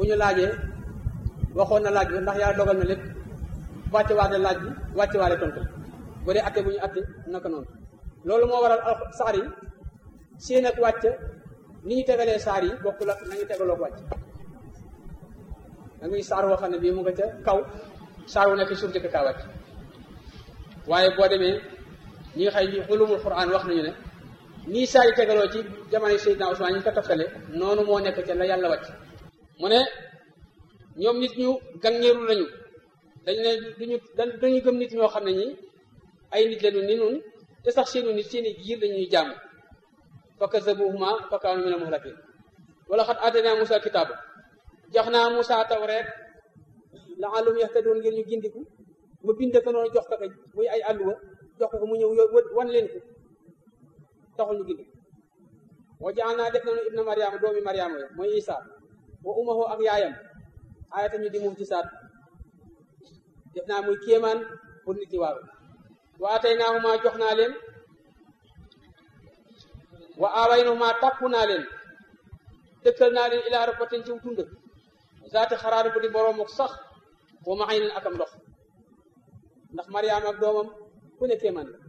bu ñu laajee waxoon na laaj bi ndax yàlla dogal na lépp wàcce waale laaj bi wàcce waale tontu bu dee atte bu ñu atte naka noonu loolu moo waral al saar yi seen ak wàcc ni ñu tegalee saar yi bokkul ak nañu tegaloo ko wàcc da ngay saar woo xam ne bii mu nga ca kaw saar wu nekk suuf jëkk kaa wàcc waaye boo demee ñi nga xëy ni ulumul quran wax nañu ne nii saar yi tegaloo ci jamono Seydina Usmaan ñu ko toftale noonu moo nekk ca la yàlla wàcc mu ne ñoom nit ñu gàngeeru lañu dañ ne duñu dañu gëm nit ñoo xam ne ñi ay nit lañu ni nun te sax seenu nit seeni giir dañuy jàmm fa kazabuhuma fa kaanu mina muhlakin wala xat aatayna Musa kitaaba jox naa Musa tawreet la'allahum yahtadun ngir ñu gindiku mu bind ko noonu jox ko ko muy ay àlluwa jox ko ko mu ñëw wan leen ko taxul ñu gindiku wa ja'alnaa def nañu ibna Mariama doomi Mariama yo mooy Isa wa umahu ak yaayam ayata ñu di muuf ci saat def naa muy kéemaan pour nit ñi waaru wa ataynaahuma jox naa leen wa aawaynahuma tàppu naa leen dëkkal naa leen ilaa rabbatin ci tund zaati xaraar bu di boroom ak sax wa ma leen akam ndox ndax Mariama ak doomam ku ne kéemaan la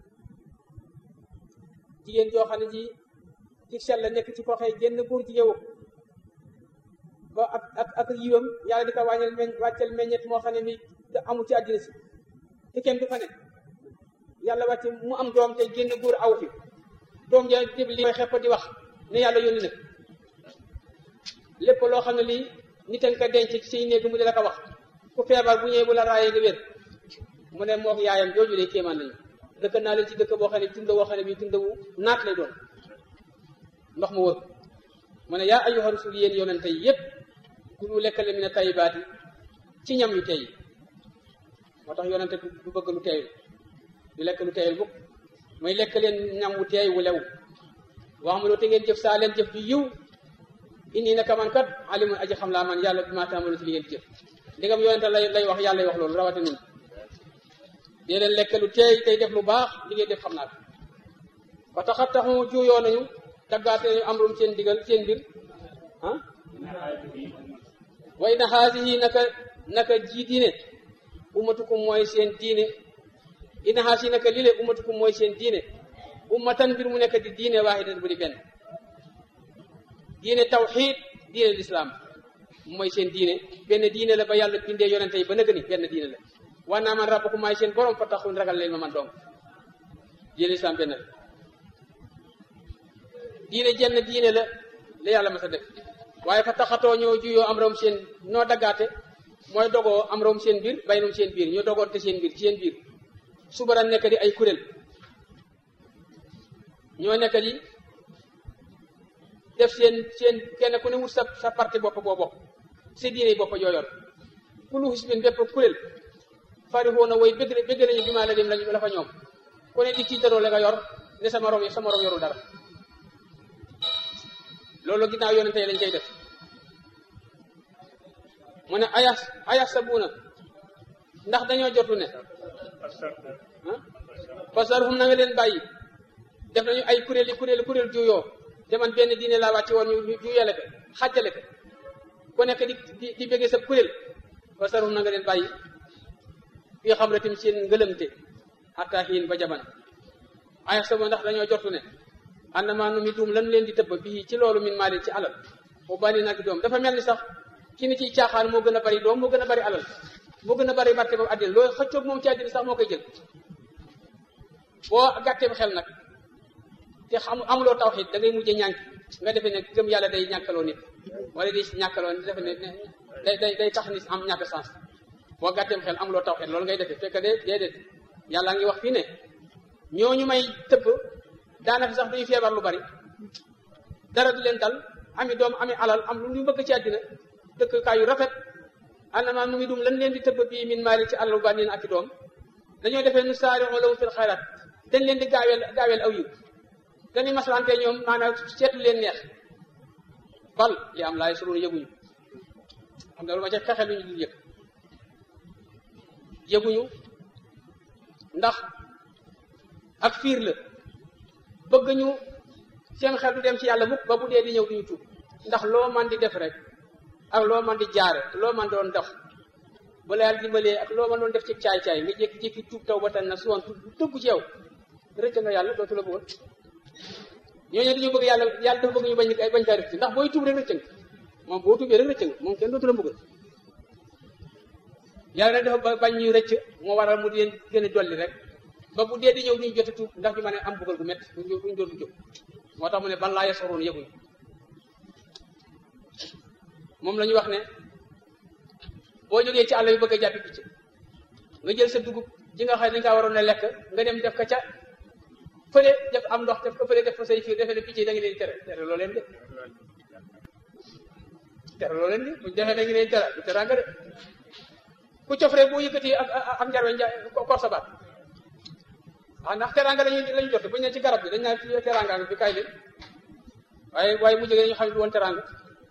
jigéen joo xam ne ji ci sell la nekk ci ko xëy génn góor ci yow ba ak ak ak yiwam yàlla di ko wàññal meñ wàccel meññet moo xam ne mi amul ci àddina si te kenn du fa ne yàlla wàcce mu am doom te génn góor aw fi doom ja dib li koy xepp di wax ne yàlla yónni na lépp loo xam ne lii nit a nga ko denc ci say néeg mu di la ko wax ku feebar bu ñëwee bu la raayee nga wér mu ne mook yaayam jooju de kéemaan lañu dëkk naa leen ci dëkk boo xam ne tunda boo xam ne bii tunda wu naat lay doon ndox mu wër mu ne yaa ayyuha rasul yéen yonente yi yépp kulu lekkale mi ne tayibaat yi ci ñam yu tey moo tax yonente du bëgg lu teeyul du lekk lu teeyul mukk mooy lekk leen ñam wu teey wu lew wax ma loo te ngeen jëf saa leen jëf ju yiw indi naka man kat alimun aji xam laa man yàlla bi maa taamalu ci li ngeen jëf ndigam yonente lay lay wax yàlla wax loolu rawate nun dee leen lekk lu teey tey def lu baax li ngeen def xam naa ko ba taxat taxu juuyoo nañu taggaate nañu am rum seen digal seen mbir ah way na xaasihi naka naka ji diine ummatukum mooy seen diine ina xaasi naka lile ummatukum mooy seen diine ummatan mbir mu nekk di diine waaxidan bu di benn diine tawxiid diine lislaam mooy seen diine benn diine la ba yàlla bindee yonente yi ba nëgg ni benn diine la waa naa man rabbakum maay seen borom fa taxun ragal leen ma man doom diine lislaam benn la diine jenn diine la la yàlla ma sa def waaye fa taxatoo ñoo juyoo am rom seen noo daggaate mooy dogoo am rom seen biir baynum seen biir ñoo dogoonte seen biir ci seen biir subara nekk di ay kuréel ñoo nekk di def seen seen kenn ku ne wut sa sa parti bopp boo bokk sa diine bopp joo yor kulu hisbin bépp kuréel farihoo way bëgg bëgg nañu bi maa la dem lañu la fa ñoom ku ne di tiitaroo la nga yor ne sama morom sama morom yorul dara loolu ginnaaw yonente yi lañ koy def mu ne ayas ayas sa buuna ndax dañoo jotu ne ah fasarhum na nga leen bàyyi def nañu ay kuréel yi kuréel kuréel juyoo te man benn diine laa wàcce woon ñu juyale ko xàjjale ko ku nekk di di di bëggee sa kuréel fasarhum na nga leen bàyyi fii xam ratim seen ngëlëmte xataa xiin ba jaban ayas sa buuna ndax dañoo jotu ne àndamaa nu mi duum lan leen di tëbb bii ci loolu min maalin ci alal bu bari nag doom dafa mel ni sax ki ni ciy caaxaan moo gën a bari doom moo gën a bari alal moo gën a bari barke ba àddina loolu xëccoog moom ci àddina sax moo koy jël boo gàttee xel nag te xam amuloo tawxiid da ngay mujjee ñànk nga defee ne gëm yàlla day ñàkkaloo nit wala day ñàkkaloo nit defe ne day day day tax nit am ñàkk sens boo gàtteem xel amuloo tawxiid loolu ngay defee fekk de déedéet yàlla ngi wax fii ne ñooñu may tëbb daanaka sax duñu feebar lu bari dara du leen dal ami doom ami alal am lu ñu bëgg ci àddina dëkkaay yu rafet anama nu mi dum lan leen di tëbb bii min maali ci alal ba niin ak i doom dañoo defee nu saari lahum fil xayraat dañ leen di gaaweel gaaweel aw yiw dañuy maslante ñoom maanaam seetu leen neex bal li am laay suruun yëguñu xam nga lu ma ca fexe lu ñu dul yëg yëguñu ndax ak fiir la bëgg ñu seen xel du dem ci yàlla mukk ba bu dee di ñëw duñu tuub ndax loo man di def rek ak loo man di jaare loo man doon dox bu la yàlla dimbalee ak loo man doon def ci caay-caay nga jékki-jékki tuub taw ba tan na suwoon dëggu ci yow rëcc nga yàlla dootu la bëggoon ñooñu dañoo bëgg yàlla yàlla dafa bëgg ñu bañ ay bañ kaa rëcc ndax booy tuub rek rëcc nga moom boo tuubee rek rëcc nga moom kenn dootu la bëggoon yàlla nag dafa bañ ñuy rëcc moo waral mu di leen gën a dolli rek ba bu dee di ñëw duñu jot a tuub ndax ñu mën a am bëggal gu métti duñu dootu jóg moo tax mu ne ban laa yasoroon yëguñu moom la ñu wax ne boo jógee ci àll bi bëgg a jàppi picc nga jël sa dugub ji nga xam ne dañ kaa waroon a lekk nga dem def ka ca fële def am ndox def ko fële def ko say fiir defee ne picc yi da nga leen tere tere loo leen de tere loo leen de buñ defee da nga leen tere du teraanga de ku cof rek boo yëkkati ak ak njarwe nja kor sa baat ah ndax teraanga lañu lañu jot buñ ne ci garab bi dañ naan fi teraanga bi kaay leen waaye waaye mu jógee ñu xam ne du woon teraanga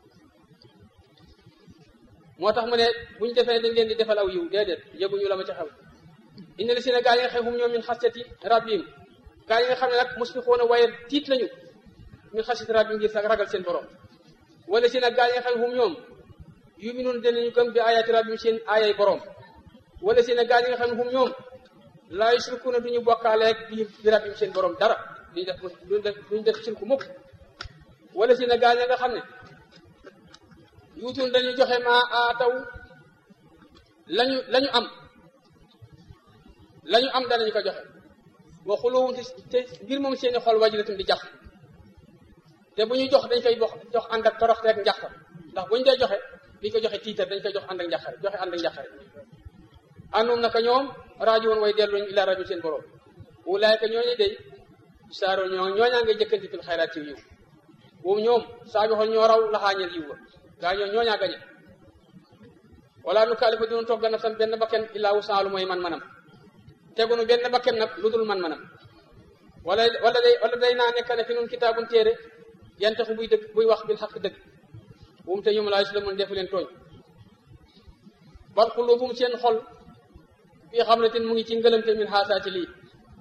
moo tax mu ne bu ñu defee dañ leen di defal aw yiw déedéet yëguñu la ma ca xew indi la si ne gaa yi nga xam hum ñoom min xasiyati rabbihim gaa yi nga xam ne nag musfiquuna waaye tiit lañu min xasiyati rabbihim ngir sax ragal seen borom wala si nag gaa yi nga xam hum ñoom yuminuun danañu gëm bi ayaati rabbihim seen aayay borom wala si nag gaa yi nga xam ne hum ñoom laa yusrikuuna duñu bokkaaleeg bi bi rabbihim seen borom dara duñu def duñu def duñu def sirku mukk wala si nag gaa yi nga xam ne yuutun dañuy joxe ma aataw lañu lañu am lañu am danañu ko joxe wa xuluwum te ngir moom seeni xol wajilatum di jax te bu ñuy jox dañ koy jox jox ànd ak torox rek njaxtar ndax bu ñu dee joxe duñ ko joxe tiitar dañ koy jox ànd ak njaxare joxe ànd ak njaxare àndoom naka ñoom rajo woon way delluñu ila rajo seen borom wulaayka ñooñu day saaro ñoo ñooñaa ngay jëkkanti fil xayraat ci yiw boobu ñoom saa bi xool ñoo raw laxaañeel yiw ba gaa ñoo ñooñaa gañe wala nu kaalifa dinu togga nafsan benn bakken illaa wusaalu mooy man-manam tegunu benn bakken nag lu dul man-manam wala wala day wala day naa nekk ne fi nun kitaabun téere yantaxu buy dëgg buy wax bil xaq dëgg bu mu te ñoom laa islamun defu leen tooñ bal xuluubum seen xol fii xam ne ten mu ngi ci ngëlamte min xaasaa ci lii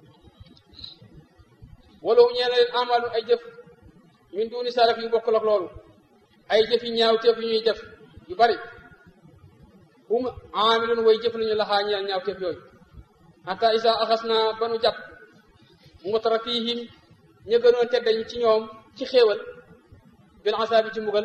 wala wu ñee na leen amaalu ay jëf min duuni saraf yu bokkul ak loolu ay jëf yi ñaaw teef yu ñuy def yu bari hum aamilun way jëf lañu laxaa ñeel ñaaw teef yooyu hatta isa axas naa ba nu jàpp mutrafihim ña gënoon teddañ ci ñoom ci xéewal bil asaabi ci mbugal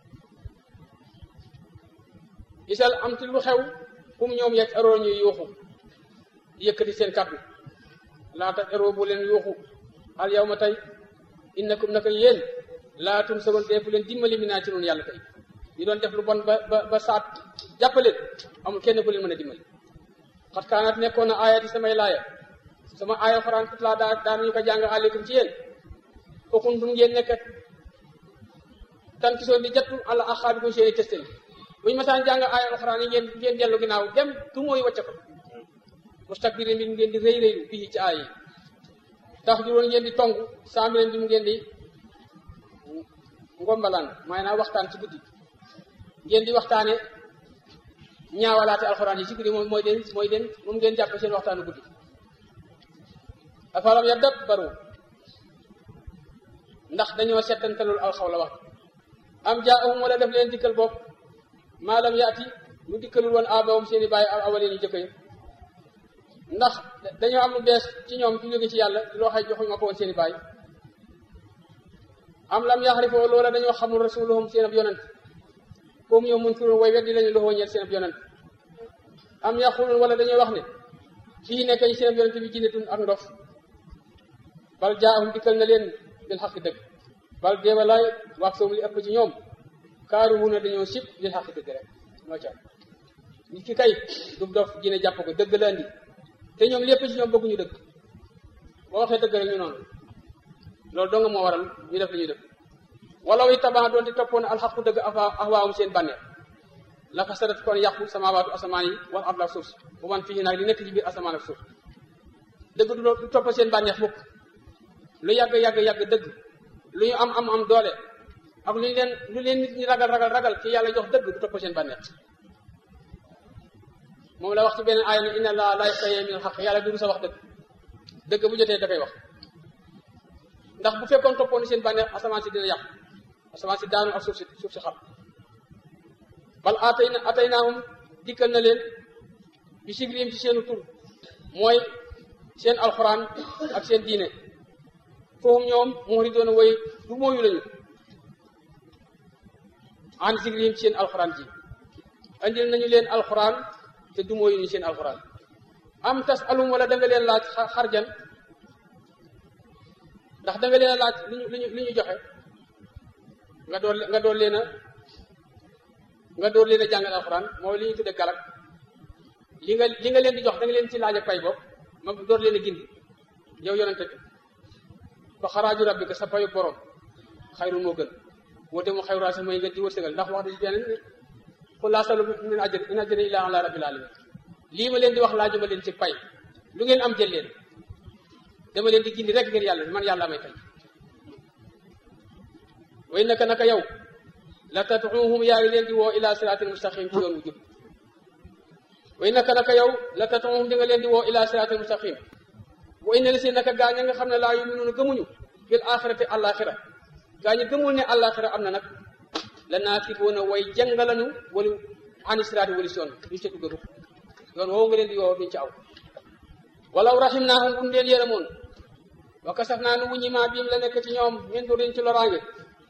isal am ti lu xew hum ñoom yeg eroo ñuy yuuxu di yëkkati seen kàddu laata eroo bu leen yuuxu al yow ma tey innakum naka yéen laa tum sagoon deefu leen dimbali mi naa ci noonu yàlla tey ñu doon def lu bon ba ba ba saat jàppaleen amul kenn ku leen mën a dimbali xat kaanat nekkoon na aayati samay laaya sama aaya xoraan tut laa daa daanañu ko jàng aleykum ci yéen fokkun dum ngeen nekk tan ki soo di jattu àlla axaabi ko seeni testel bu ñu masaan jàng aaya alxuraan yi ngeen ngeen dellu ginnaaw dem tu mooy wacce ko mustakbiri mbir ngeen di rëy rëylu bii ci aaya yi tax juróon ngeen di tong saambileen bi mu ngeen di ngombalaan maanaam waxtaan ci guddi ngeen di waxtaane ñaawalaate alxuraan yi ci guddi moom mooy den mooy den moom ngeen jàpp seen waxtaanu guddi afalam yadabbaru ndax dañoo settantalul alxaw la wax am jaahum wala def leen dikkal bopp maalam yaati lu dikkalul woon abawum seen i bàyyi awaleen yi jëkk yi ndax dañoo am lu bees ci ñoom ci jóge ci yàlla loo xay joxuñ ma ko woon seen i bàyyi am lam yaxrifoo loola dañoo xamul rasuluhum seen ab yonent comme ñoom mun kiroon way weddi lañu loxoo ñeel seen ab yonent am yaqulun wala dañoo wax ne fii nekk ñu seen ab yonent bi jinnetun ak ndof bal jaahum dikkal na leen bil xaq dëgg bal deewalaay wax soom li ëpp ci ñoom kaaru mun a dañoo sib bil xaq dëgg rek moo ca nit ki kay du dof jinne jàpp ko dëgg la andi te ñoom lépp ci ñoom bëgguñu dëgg boo waxee dëgg rek ñu noonu loolu dong moo waral ñu def li ñuy def wala wi tabax doon di toppoon alxaqu dëgg afa ahwaawum seen bànneex la fa sadat kon yàqu samaawaatu asamaan yi wal ard ak suuf si bu man fii nag li nekk ci biir asamaan ak suuf dëgg du du topp seen bànneex mukk lu yàgg yàgg yàgg dëgg lu ñu am am am doole ak lu ñu leen lu leen nit ñi ragal ragal ragal ci yàlla jox dëgg du topp seen bànneex moom la wax ci beneen aaya ne inna laa laa yastaxyi min al-xaq yàlla du sa wax dëgg dëgg bu jotee da koy wax ndax bu fekkoon toppoon seen bànneex asamaan si dina yàqu asamaan si daanu ak suuf si suuf si xam bal atay na atay naahum dikkal na leen bi sigrim ci seenu tur mooy seen alxuraan ak seen diine foofu ñoom muxri doon way du mooyu lañu an sigrim ci seen alxuraan ji andil nañu leen alxuraan te du mooyu ñu seen alxuraan am tas alum wala da nga leen laaj xarjan ndax da nga leen a laaj li ñu li ñu li ñu joxe nga door nga door leen a nga door leen a jàngal alxuraan mooy li ñu tudde galak li nga li nga leen di jox da nga leen ci laaj ak pay bopp ma door leen a gindi yow yonente bi fa xaraaju rabbika sa payu borom xayru moo gën woote mu xayru sa mooy nga di wërsëgal ndax wax dañu beneen qul laa asalu min ajr in ajri illa ala rabbil alamin lii ma leen di wax laaju ma leen ci pay lu ngeen am jël leen dama leen di gindi rek ngir yàlla man yàlla may fay way naka naka yow la tad'uhum yaa ngi leen di woo ila siratil mustaqim ci yoon wu jub way naka naka yow la tad'uhum di nga leen di woo ila siratil mustaqim wa inna li si naka gaa ña nga xam ne laa yuminuuna gëmuñu bil axirati àllaaxira gaa ñi gëmul ne àllaaxira am na nag la naakiboona way jàngalanu wali ani siraati wali si yoon duñ ca dugg yoon woowu nga leen di woo duñ ca aw walaw rahim naahum buñ leen yërëmoon wa kasaf naa nu wuññi maa biim la nekk ci ñoom min durin ci loraange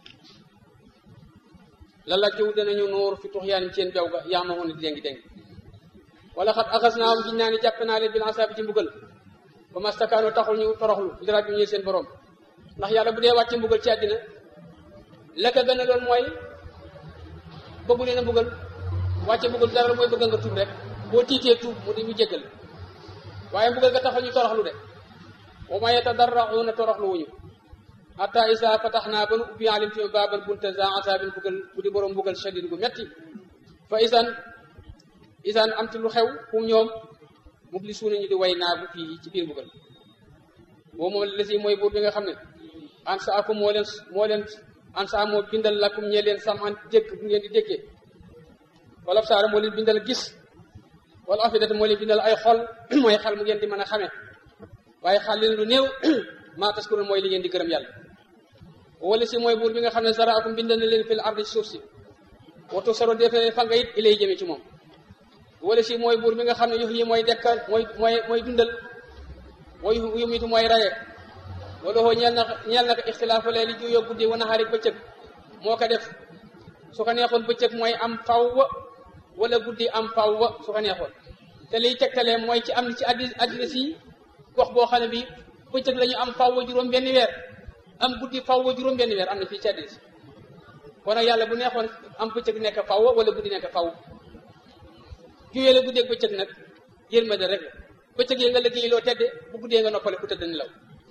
la la jiw danañu nuur fi tuxyaanim seen bew ga yaa ma woon di déngi déngi wala xat axas naahum giñ naa ni jàpp naa leen bil asaabi ci mbugal ba mastakaano taxul ñu toroxlu li rabbi ñu seen borom ndax yàlla bu dee wàcc mbugal ci àddina la ka gën a loon mooy bëggu leen a mbugal wàcce mbugal dara mooy bëgg nga tuub rek boo tiitee tuub mu di ñu jéggal waaye mbugal ga taxul ñu toroxlu de wa ma yatadarrauna toroxlu wuñu hatta isa fatax naa ba nu ubbi alim ci baaban bunta za asaabin mbugal bu di borom mbugal shadid gu metti fa isan isan am ti lu xew fu ñoom mublisuuna ñu di way naagu fii ci biir mbugal boo moom la si mooy buur bi nga xam ne an sa akum moo leen moo leen an sa moo bindal lakum ñee leen sam an dégg bu ngeen di déggee wala saara moo leen bindal gis wala afidata moo leen bindal ay xol mooy xel mu ngeen di mën a xamee waaye xal leen lu néew maa taskurun mooy li ngeen di gërëm yàlla wala si mooy buur bi nga xam ne sara akum bindal na leen fil ardi ci suuf si watu saro defee fa nga it ilay jëme ci moom wala si mooy buur bi nga xam ne yux yi mooy dekkal mooy mooy mooy dundal mooy yumitu mooy raye wala xoo ñeel na ñeel na ko ixtilaafu leeli juyoo guddi wa naxaari bëccëg moo ko def su ko neexoon bëccëg mooy am faw wala guddi am faw su ko neexoon te liy tegtalee mooy ci am ci addi addina si gox boo xam ne bi bëccëg la ñu am faw juróom benn weer am guddi faw juróom benn weer am na fii ci addina si kon nag yàlla bu neexoon am bëccëg nekk faw wala guddi nekk faw juyee la guddeeg bëccëg nag yërmande rek la bëccëg yi nga liggéey loo tedde bu guddee nga noppale ku tëdd nelaw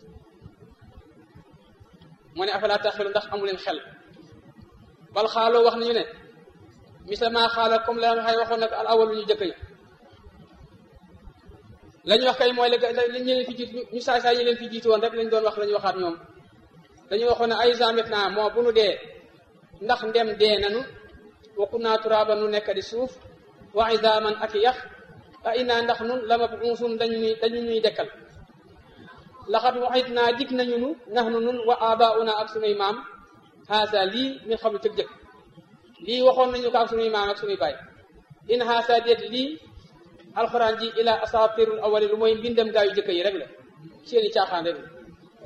moo ne afalaa taxilu ndax amu leen xel bal xaaloo wax nañu ne misla maa xaala comme la xay waxoon nag al awal lu ñu jëkk ña la ñu wax kay mooy la ñu leen fi jiitu ñu saay saay ñu leen fi jiitu woon rek lañ doon wax la ñu waxaat ñoom dañu waxoon ne ay zamet naa moo bu nu dee ndax ndem dee nanu wakku naa turaaba nu nekk di suuf wa izaaman ak yax a inaa ndax nun la ma buusum dañu ñuy dañu ñuy dekkal laxat waxit naa dig nañu nu nax nu nun wa abauna ak sunuy maam haasa lii min xam cëg jëkk lii waxoon nañu ko ak sunuy maam ak sunuy baay in haasa déet lii alxuraan ji ila asatirul awali lu mooy mbindam gaa yu jëkk yi rek la seeni caaxaan rek la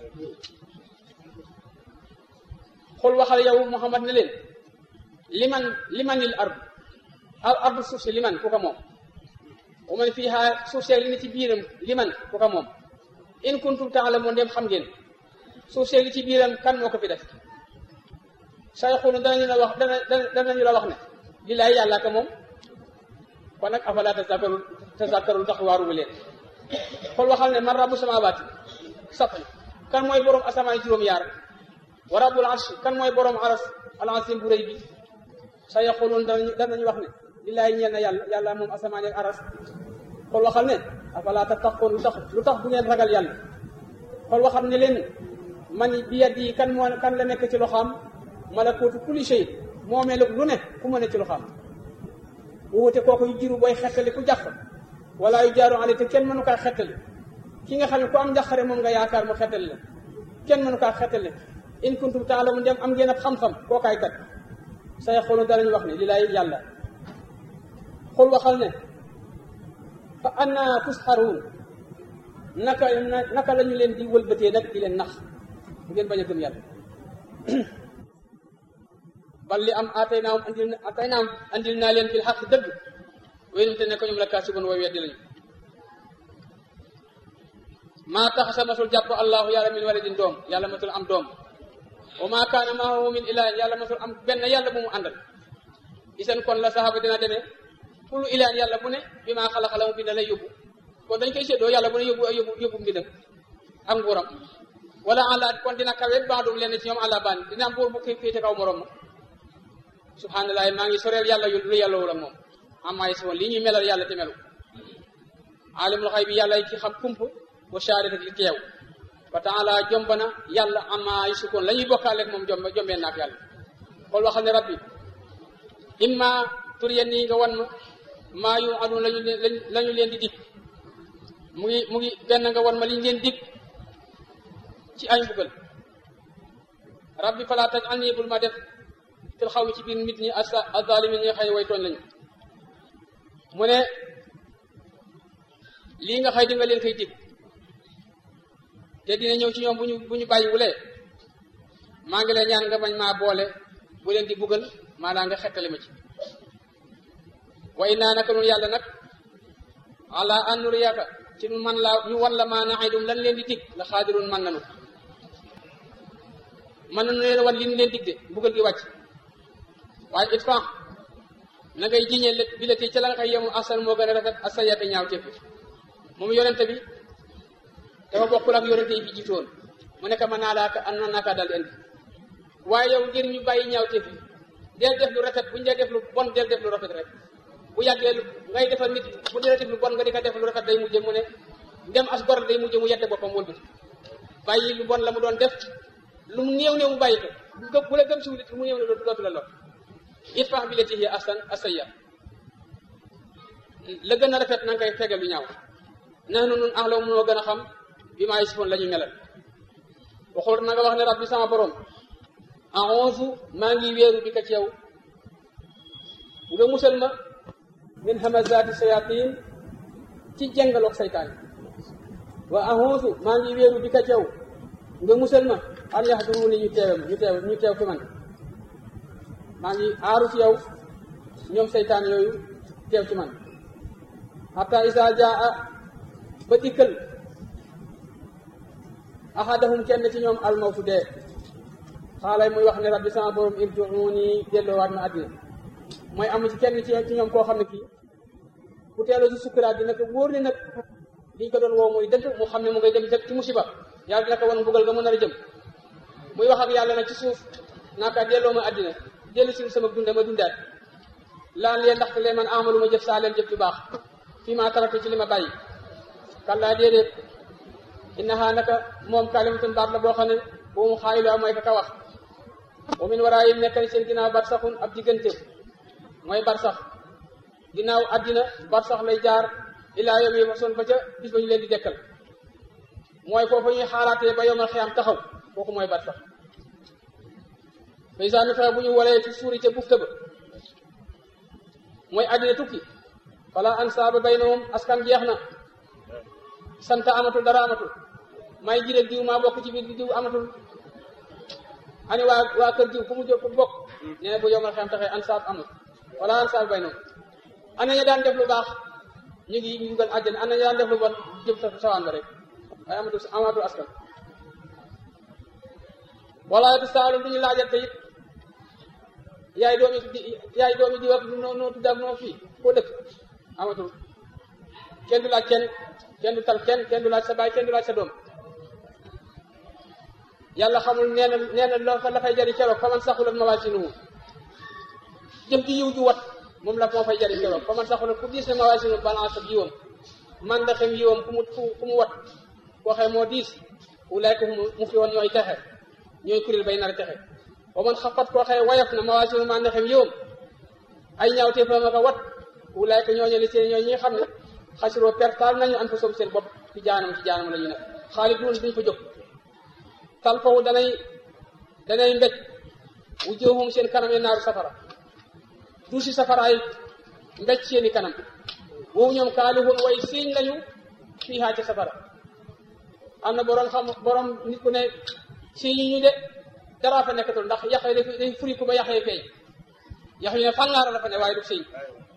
xul waxal yow Muhammad ne leen liman limanil ard al ardu suuf si liman ku ko moom wa man fiiha suuf seeg li ne ci biiram liman ku ko moom in kuntum taalamoon dem xam ngeen suuf seeg li ci biiram kan moo ko fi def say xunu danañu la wax dana danañu la wax ne lillaay yàlla ka moom kon nag afala tazakkaru tazakkaru tax waaruwu leen xool waxal ne man rabbu samawaati sab'i kan mooy borom asamaan juróom-yaar wa rabbul arsh kan mooy borom aras al-azim bu rëy bi sa yaquluun danañu danañu wax ne lillaay ñeel na yàlla yàlla moom asamaan ak aras xool waxal ne afala tattaqoon lu tax lu tax bu ngeen ragal yàlla xool waxal ne leen man bi yadi kan moo kan la nekk ci loxaam malakuutu kulli shay moomeel lu ne ku ma ne ci loxaam bu wute kooku yu jiru booy xettali ku jàpp wala yu jaaru ale te kenn mënu kaa xettali ki nga xam ne ku am njaqare moom nga yaakaar mu xettali la kenn mënu kaa xettali in kuntum taalamu dem am ngeen ab xam-xam kookaay kat sa yaqulu danañu wax ne li laay yàlla xul waxal ne fa anna tusxaruun naka naka la ñu leen di wëlbatee nag di leen nax bu ngeen bañ a gëm yàlla bal li am atay naam andil atay naam andil naa leen fil xaq dëgg wéynum te ne ko ñoom la kaasibun way weddi lañu maa tax sa masul jàpp allahu yàlla min waladin doom yàlla masul am doom wa maa kaana maahu min ilahin yàlla masul am benn yàlla bu mu àndal isan kon la saxaaba dina demee kullu ilahin yàlla bu ne bi maa xala xala mu bind lay yóbbu kon dañ koy séddoo yàlla bu ne yóbbu yóbbu yóbbu mbindam ak nguuram wala àlla kon dina kawe baadum leen ci ñoom àlla baan dina am buur bu kii féete kaw morom ma subhanallah maa ngi soreel yàlla yu lu yàlla wala moom amaay si woon lii ñuy melal yàlla te melu alimul xay bi yàlla ki xam kump wa shahadati li teew wa taala jomba na yàlla amaay sukkoon la ñuy bokkaaleeg moom jombe jombee naak yàlla xool waxal ne rabbi imma tur yenn yi nga wan ma maa yu adun lañu leen lañu leen di dig mu ngi mu ngi benn nga wan ma liñ leen dig ci ay mbugal rabbi fala taj an nii bul ma def fil xaw mi ci biir nit ñi asa azalimin ñi xëy way tooñ lañu mu ne lii nga xëy di nga leen koy dig te dina ñëw ci ñoom bu ñu bu ñu bàyyi wulee maa ngi leen ñaan nga bañ maa boole bu leen di buggal maanaam nga xettali ma ci wa innaa naka nun yàlla nag ala an nuriyaka ci nu man laa ñu wan la maa naxidum lan leen di dig la xaadirun man nanu man nanu leen wan li ñu leen dig de buggal gi wàcc waaye it fan na ngay jiñee lét bi la ti ca la nga xay yemu asan moo gën a rafet asa yabe ñaaw tépp moom yonente bi dafa bokkul ak yonente yi fi jiitoon mu nekk ma naa laaka an na naaka dal indi waaye yow ngir ñu bàyyi ñaaw tépp del def lu rafet bu ñu dee def lu bon del def lu rafet rek bu yàggee lu ngay defal nit bu dee def lu bon nga di ko def lu rafet day mujje mu ne ndem as gor day mujje mu yette boppam wëlbati bàyyi lu bon la mu doon def lu mu néew néew mu bàyyi ko bu la gëm siwlit lu mu néew ne dootu la lor idfa' billatii hiya ahsan as-sayyi'a la gën a rafet na nga koy fegal lu ñaaw nahnu nun a'lamu moo gën a xam bi maa yasifuun la ñuy melal waxul na nga wax ne rabbi sama borom a'uuzu maa ngi wéeru bi ka ci yow nga musal ma min hamazaati shayatin ci jengaloog saytaan wa a'uuzu maa ngi wéeru bi ka ci yow nga musal ma an yahduruuni ñu teewam ñu teew ñu teew fi man maa ngi aaru ci yow ñoom seytaan yooyu teew ci man hatta isa jaa ba dikkal ahadahum kenn ci ñoom almawtu dee xaalay muy wax ne rabbi sama borom irji'uuni delloowaat ma àddina mooy amu ci kenn ci ci ñoom koo xam ne kii bu teeloo ci sukkuraat dina ko wóor ne nag liñ ko doon woo muy dëgg mu xam ne mu ngay dem dëkk ci musiba yàlla dina ko wan mbugal nga mën a jëm muy wax ak yàlla nag ci suuf naaka delloo ma àddina dellu si sama dunda ma dundaat laan leen ndaxte leen man amalu ma jëf saa leen jëf ju baax fii maa taraktu ci li ma bàyyi kallaa déedéet innaha naka moom kalimatun baat la boo xam ne bu mu xaayilu mooy ka ka wax wa min waraayim nekk ni seen ginnaaw barsaxun ab diggante mooy barsax ginnaaw àddina barsax lay jaar ilaa yawmi yub'asun ba ca bis ba ñu leen di dekkal mooy foofu ñuy xaaraatee ba yowmal xiyaam taxaw kooku mooy barsax paysan ni fexe bu ñu walee ci suuri ca bufta ba mooy àddina tukki fala ansaaba baynahum askan jeex na sant amatul dara amatul may jireel diw maa bokk ci biir diw amatul ani waa waa kër diw fu mu jóg bokk nee na bu yomal xam taxee ansaab amul wala ansaab baynahum ana ña daan def lu baax ñu ngi ñu ngal àjjana ana ña daan def lu bon jëm sa sawaan ba rek waaye amatul amatul askan wala tu saalu duñu laajal te it yaay doomi yaay doomi di wax noo noo tudd ak noo fii koo dëkk amatul kenn du laaj kenn kenn du tal kenn kenn du laaj sa baay kenn du laaj sa doom yàlla xamul nee na nee na loo fa la fay jariñ keroog fa man saxulat mawaasinuhu jëf ji yiw ju wat moom la moo fay jariñ keroog fa man saxulat ku diis ne mawaasinuhu balance ak yiwam man da xem yiwam ku mu ku mu wat koo xee moo diis ulaayka mu fi woon ñooy texe ñooy kuréel bay nar a texe wa man xafat koo xëye wayaf na mawaasinu maa ndaxem yowam ay ñaawtee fa ma ko wat wulaay ko ñooñu li seen ñooy ñi nga xam ne xasiroo pertaal nañu an fa soom seen bopp ci jaanam ci jaanam la ñu nekk xaalis duun duñ fa jóg tal foofu danay danay mbéj wu jëwum seen kanam yi naaru safara duusi safaraay mbéj seeni kanam boobu ñoom kaalihun way siiñ lañu fii haa ca safara am na borom xam borom nit ku ne siiñ yi ñu de dara fa nekkatul ndax yax yi dañ furi ko ba yax yi feeñ yax yi ne fàngaara la fa ne waaye du siiñ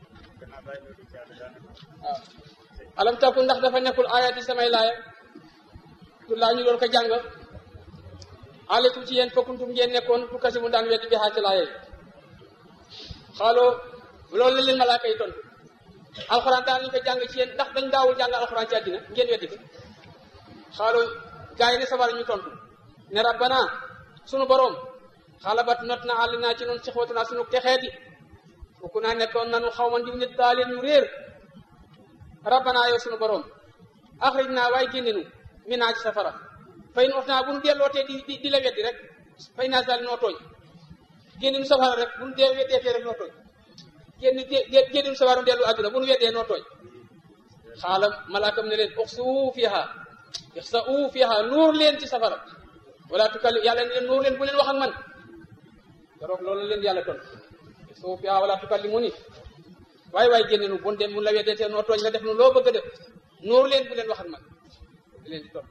waaw alam takku ndax dafa nekkul ayati samay laaya tu laa ñu doon ko jàng aleykum ci yéen fokkuntum ngeen nekkoon tu kasi mu daan weddi bi xaa ci laaya yi xaaloo loolu la leen malaaka yi tontu alxuraan daan ñu ko jàng ci yéen ndax dañ daawul jàng alxuraan ci àddina ngeen weddi ko xaaloo gaa yi ne sabar ñu tontu ne rabbana sunu boroom xalabat not na àll naa ci noonu sixwatu naa sunu texeeti fukku naa nekkoon nanu xaw ma ndiw nit daa leen ñu réer rabbana yow sunu boroom axrij naa waaye génne nu mi naa ci safara fay nu ot naa bu nu dellootee di di di la weddi rek fay naa sali noo tooñ génne nu safara rek bu nu dee weddee fee rek noo tooñ génn génne nu safara nu dellu àdduna bu nu weddee noo tooñ xaalam malaakam ne leen uxsu fiha ixsa'u fiha nuur leen ci safara wala tukalli yàlla ne leen nuur leen bu leen wax ak man keroog loolu leen yàlla ton ixsa'u fiha wala tukallimuni waaye waaye génne nu bon dem mun la weddee te noo tooñ nga def nu loo bëgg a def nuur leen bu leen wax ak man di leen di topp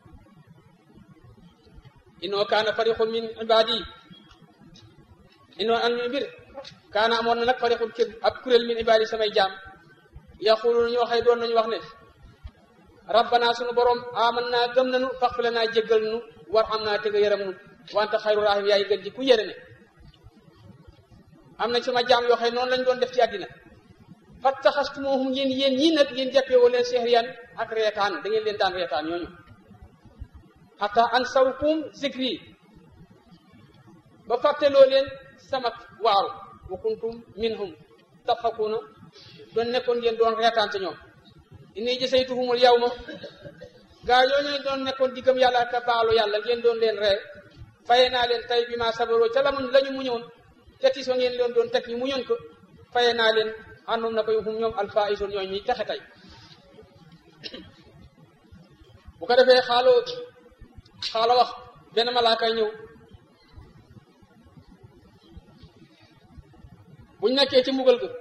inoo kaana fariqun min ibadi inoo an mi mbir kaana amoon na nag fariqun kër ab kuréel min ibadi samay jaam yaquluna ñu waxee doon nañu wax ne rabbana sunu borom aman naa gëm nañu faxfir naa jéggal nu war xam naa tëgg yaram nu wante xayru rahim yaay gën ji ku yërëme am na sama jaam yoo xam noonu lañ doon def ci àddina fattaxastumuhum yéen yéen ñii nag yéen jàppee woo leen sehriyan ak reetaan da ngeen leen daan reetaan ñooñu xata an sawkum zikri ba fàtteloo leen sama waaru wa kuntum minhum tadxakuuna doon nekkoon ngeen doon reetaan ca ñoom inni jasaytuhumul yawma gaa yooñu doon nekkoon diggam yàlla ka baalu yàlla ngeen doon leen ree faye naa leen tay bi ma sabaroo ca la muñ la ñu muñoon te tis wa ngeen leen doon teg ñu muñoon ko faye naa leen àndoon na koy hum ñoom alfaisun ñooy ñuy texe tey bu ko defee xaaloo xaala wax benn malaaka ñëw buñ nekkee ci mbugal ga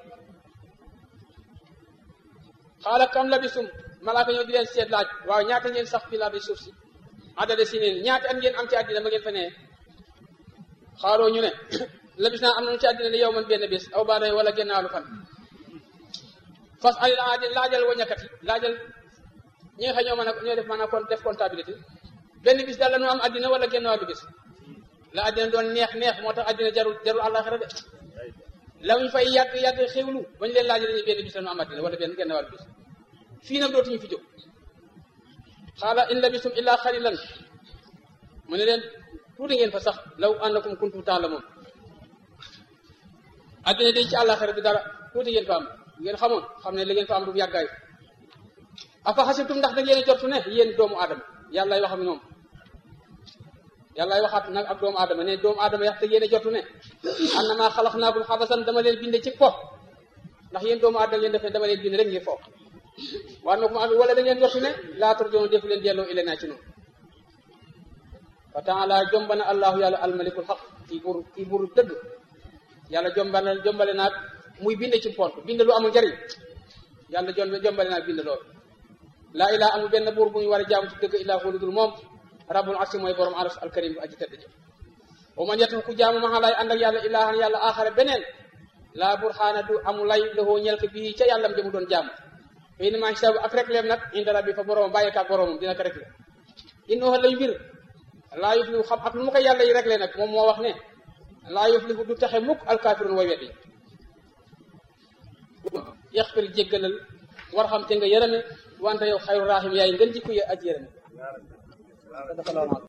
xaala kam labisum malaaka ñëw di leen seet laaj waaw ñaata ngeen sax fi laa bi suuf si adade si neen ñaata at ngeen am ci àddina ma ngeen fa nee xaaloo ñu ne labis naa am nañu ci àddina ne yow man benn bés aw baada wala gennaalu fan fas alil aadi laajal wañakat yi laajal ñi nga xam ñoo mën a ñoo def mën a kon def comptabilité benn bis daal la ñu am àddina wala genn wàllu bis la àddina doon neex neex moo tax àddina jarul jarul àllaaxira de la ñu fay yàgg yàgg xewlu ba ñu leen laaj dañuy benn bis la ñu am àddina wala benn genn wàllu bis fii nag dootuñu fi jóg xaala in labistum illaa xalilan mu ne leen tuuti ngeen fa sax law annakum kuntum taalamoon àddina dañ ci àllaaxira bi dara tuuti ngeen fa am ngeen xamoon xam ne li ngeen fa am du yàggaay afa xasibtum ndax da ngeen a jortu ne yéen doomu aadama yàlla wax ak ñoom yàlla waxaat nag ak doomu aadama ne doomu aadama yax te yéen a jortu ne annama xalaqnaakum xabasan dama leen binde ci fo ndax yéen doomu aadama ngeen def ne dama leen binde rek ngir fo waa na ko ma wala da ngeen jortu ne laa turjoon defu leen delloo ile naa ci noonu wa taala jombana allahu yàlla almalikul xaq kii buur kii buur dëgg yàlla jombana jombale naag muy bind ci pont bind lu amul njariñ yàlla jon jombale naag bind loolu laa ilaa amul benn buur bu ñu war a jaamu ci dëgg illaa hu dul moom rabbul arsi mooy borom aras alkarim bu aji tedd ji wa man yatu ku jaamu maxa lay ànd ak yàlla ilaahan yàlla aaxara beneen laa burxaana du amu lay lahoo ñel ko bii ca yàllam jëmu doon jaamu fa in maa xisaabu ak rek leem nag inda rabbi fa boromam bàyyi kaak boromam dina ko rek le innoo lañu mbir laa yuflihu xam ak lu mu ko yàlla yi rek le nag moom moo wax ne laa yuflihu du taxe mukk alkaafiruun way wet yi yaxfir jéggalal war xam te nga yërëme wante yow xayru rahim yaay ngën jikko ya aj yërëme